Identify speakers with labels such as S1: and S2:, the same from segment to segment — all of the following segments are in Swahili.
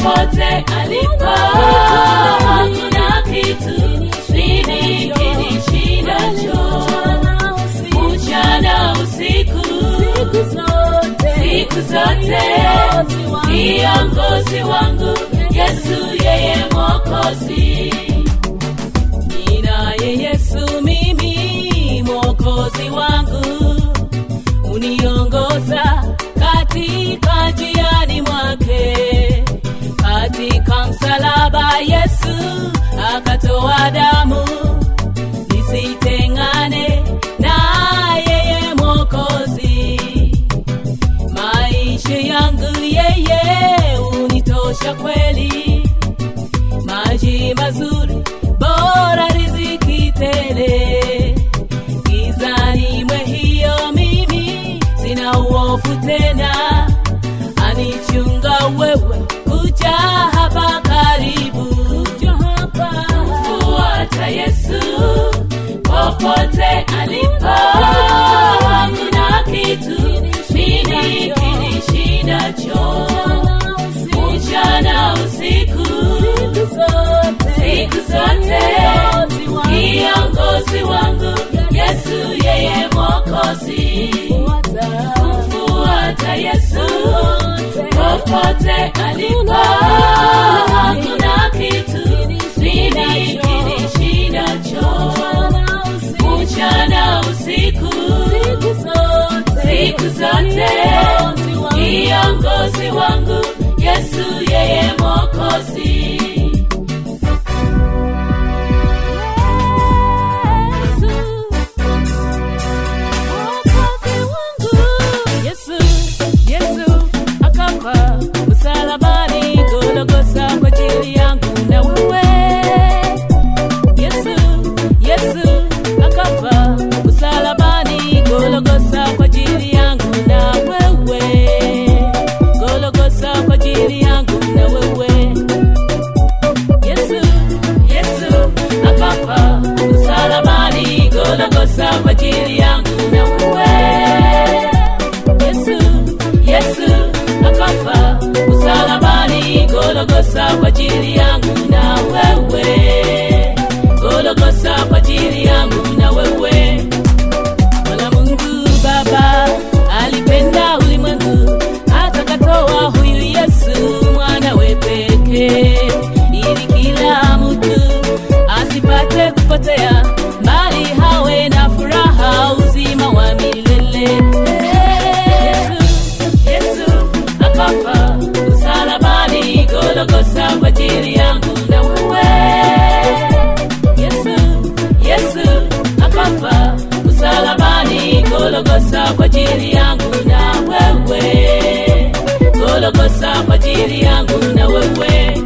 S1: popote alipo, hakuna kitu nini kinishindacho. Mchana usiku, siku zote, kiongozi wangu Yesu, yeye Mwokozi. Ninaye Yesu mimi, Mwokozi wangu, uniongoza katika njiani mwake. Katika msalaba Yesu akatoa damu, nisitengane na yeye Mwokozi. Maisha yangu yeye unitosha kweli, maji mazuri bora riziki tele. Gizani mwe hiyo mimi sina uofu tena, anichunga wewe kuja hapa karibu, fuata Yesu popote alipo, hakuna kitu nini kinishindacho. Mchana usiku, siku zote, kiongozi wangu Yesu, yeye Mwokozi. Kumfuata Yesu popote alipo, hakuna kitu nini kinishindacho. Mchana usiku, siku zote, kiongozi wangu Yesu, yeye Mwokozi. Yesu, Yesu akafa msalabani Golgotha kwa ajili yangu na wewe. Yesu, Yesu akafa msalabani Golgotha kwa ajili yangu na wewe. Golgotha kwa ajili yangu na wewe. Yesu, Yesu akafa msalabani Golgotha kwa ajili yangu na wewe. Yesu, Yesu akafa msalabani Golgotha kwa ajili yangu na wewe. Golgotha kwa ajili yangu na wewe. Bwana Mungu Baba alipenda ulimwengu hata katoa huyu Yesu mwanawe pekee, ili kila mtu asipate kupotea, bali hawe na furaha, uzima wa milele. Yesu, Yesu akafa msalabani Golgotha kwa ajili yangu na wewe. Yesu, Yesu akafa msalabani Golgotha kwa ajili yangu na wewe. Golgotha kwa ajili yangu na wewe.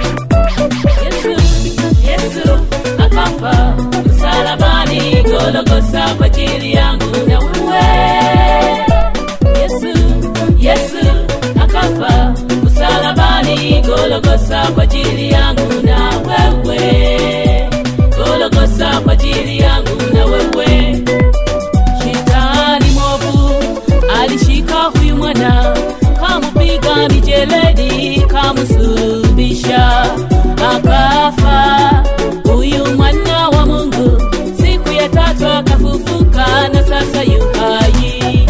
S1: Yesu, Yesu akafa msalabani Golgotha kwa ajili yangu na wewe. Yesu, Yesu akafa msalabani Golgotha kwa ajili yangu na wewe. Golgotha kwa ajili yangu na wewe. Shetani mwovu alishika huyu mwana, kamupiga mijeledi, kamusulubisha, akafa. Huyu mwana wa Mungu siku ya tatu akafufuka, na sasa yu hai.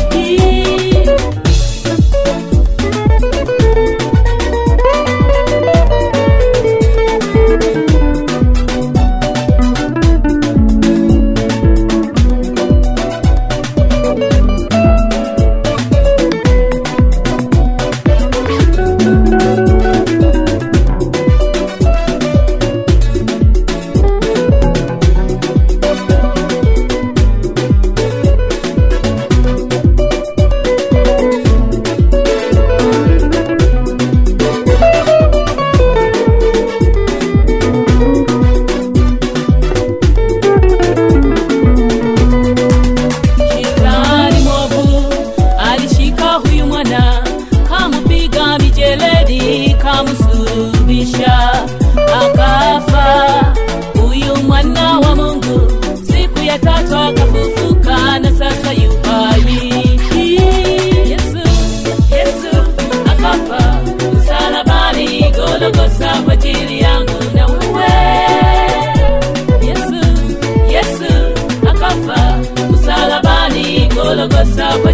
S1: Golgotha kwa